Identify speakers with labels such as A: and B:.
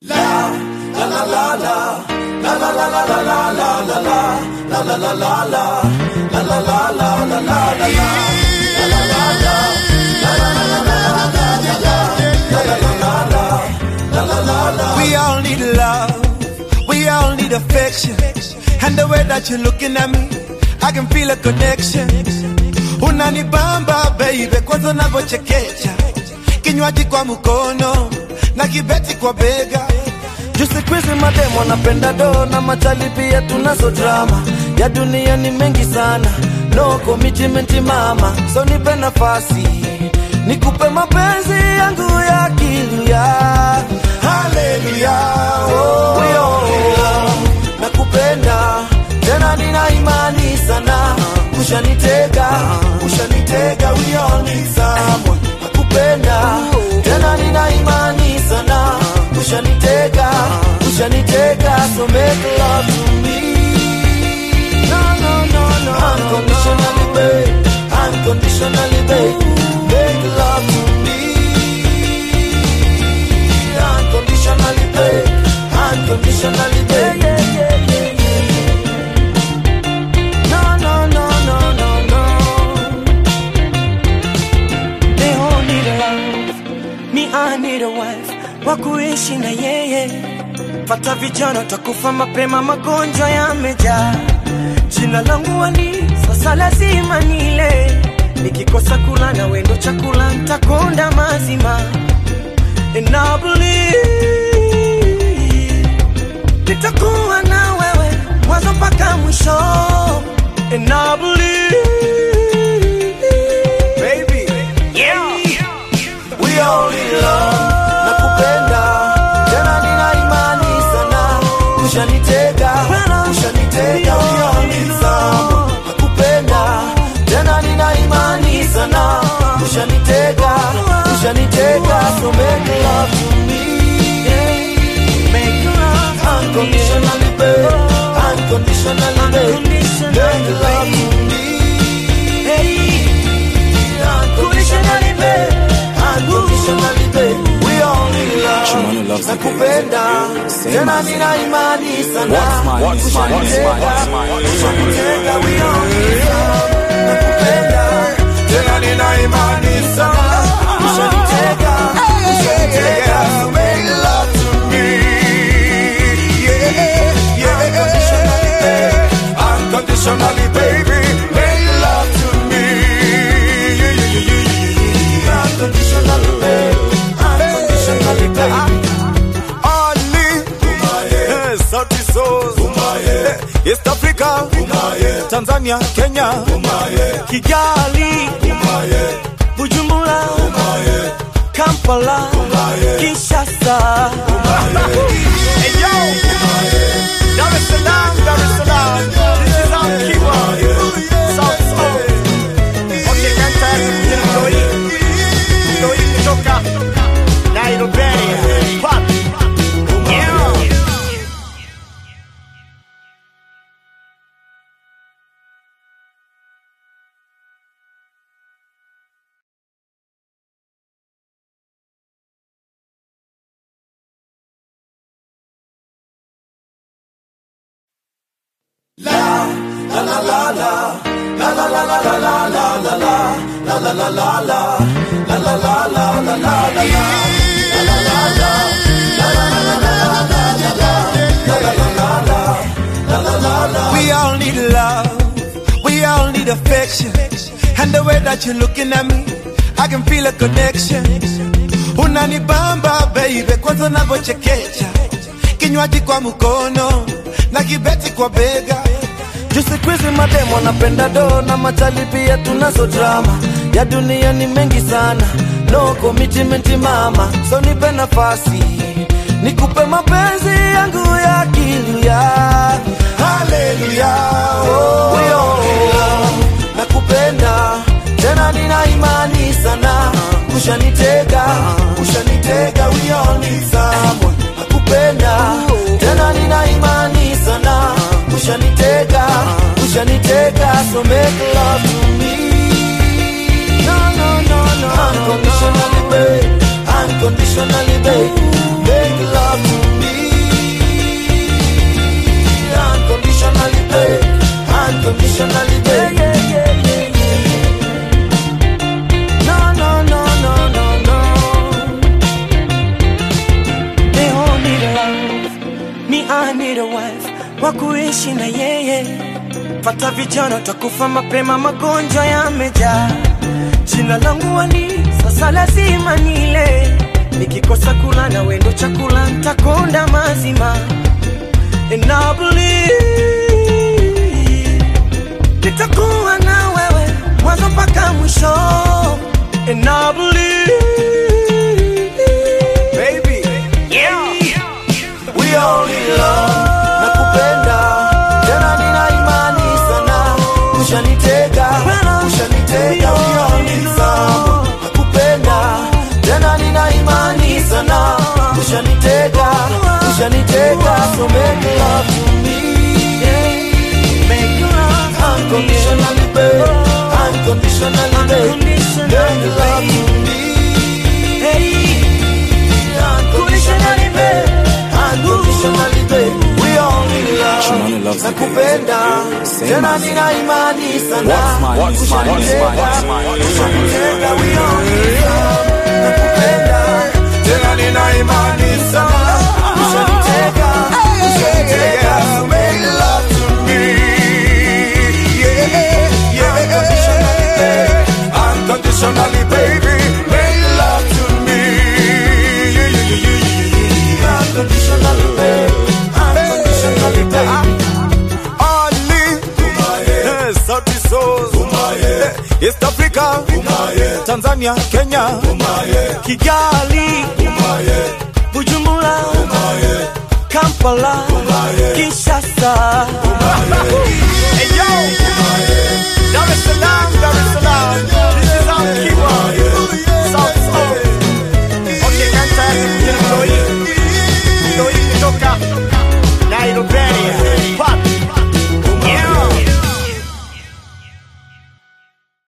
A: We all need love, we all need affection. And the way that you're looking at me, I can feel a connection. Unanibamba baby, kwanza unavyochekecha, kinywaji kwa mkono na kibeti kwa bega.
B: Juu siku hizi mademo wanapenda do na machali pia tunazo drama ya dunia ni mengi sana, no commitment mama, so nipe nafasi nikupe mapenzi yangu ya kilia. Haleluya, oh, oh, nakupenda tena, nina imani sana, ushanitega, ushanitega, we all need someone. Nakupenda tena, nina imani sana, ushanitega, ushanitega, so make love to me. No, no, no, no, unconditionally, babe, unconditionally, babe, make love to me. Unconditionally, babe, unconditionally, babe. Yeah, yeah, yeah, yeah. No, no, no, no, no, no.
C: They all need a love, me I need a wife wa kuishi na yeye. Fata vijana utakufa mapema, magonjwa yamejaa. Jina langu Ali, sasa lazima nile. Nikikosa kula na wendo chakula, ntakonda mazima. And I believe nitakuwa na wewe mwanzo mpaka mwisho. And I believe baby, yeah.
B: We all in love, nakupenda tena, nina imani sana, ushanitega, ushanitega, we all in love, nakupenda tena, nina imani sana, ushanitega, ushanitega, so make love to me,
C: Make love to me.
B: unconditionally, babe, unconditionally, babe, make love to me, unconditionally, babe, unconditionally, babe, we all in love.
D: Chimano loves the
B: nakupenda tena nina imani sana
D: What's mine? What's mine? What's mine? What's mine?
B: Ushanitega, we all in love. nakupenda tena nina imani sana ushanitega ushanitega so make love to me yeah yeah unconditionally baby unconditionally baby make love to me yeah yeah yeah yeah yeah unconditionally baby unconditionally baby
A: Ali, eh, Sauti Sol, eh, East Africa, Tanzania, Kenya,
C: Kigali, Bujumbura, Kampala, Kinshasa.
A: Hey yo, Dar es Salaam, Dar es Salaam, this is our keyword, South Soul. Okay, kan tayari kuja Mtoi, Mtoi kutoka Nairobi, Pop. Yeah. We all need love, we all need affection. And the way that you're looking at me, I can feel a connection. Unanibamba baby, kwanza unavyochekecha, kinywaji kwa mkono na kibeti kwa bega.
B: Juu siku hizi mademo wanapenda do na machali pia tunazo drama ya dunia ni mengi sana, no commitment mama, so nipe nafasi nikupe mapenzi yangu ya kilia. Haleluya, oh, we all in love. nakupenda tena, nina imani sana, ushanitega, ushanitega, we all need someone. Nakupenda tena, nina imani sana, ushanitega, ushanitega, so make love to me. No, no, no, no, unconditionally, babe, unconditionally, babe, make love to me.
C: wa kuishi na yeye. Pata vijana utakufa mapema, magonjwa yamejaa. Jina langu wali, sasa lazima nile. Nikikosa kula na wendo chakula, ntakonda mazima. And I believe nitakuwa na wewe mwanzo mpaka mwisho. And I believe
B: baby we all in love nakupenda tena nina imani sana ushanitega ushanitega we all in love nakupenda tena nina imani sana ushanitega ushanitega so make love to me
C: make love to me.
B: unconditionally babe unconditionally babe make love to me unconditionally babe unconditionally babe we all in
D: Shimano
B: love
D: loves the
B: nakupenda tena nina imani sana
D: What's mine? What's mine? What's mine? What's mine? What's mine?
B: Ushanitega, we all in love nakupenda tena nina imani sana ushanitega ushanitega so make love to me yeah yeah unconditionally babe unconditionally baby make love to me yeah yeah yeah yeah yeah unconditionally babe unconditionally babe
A: Ali Eh, Sauti Sol Eh, East Africa Tanzania Kenya
C: Kigali, Bujumbura, Kampala, Kinshasa.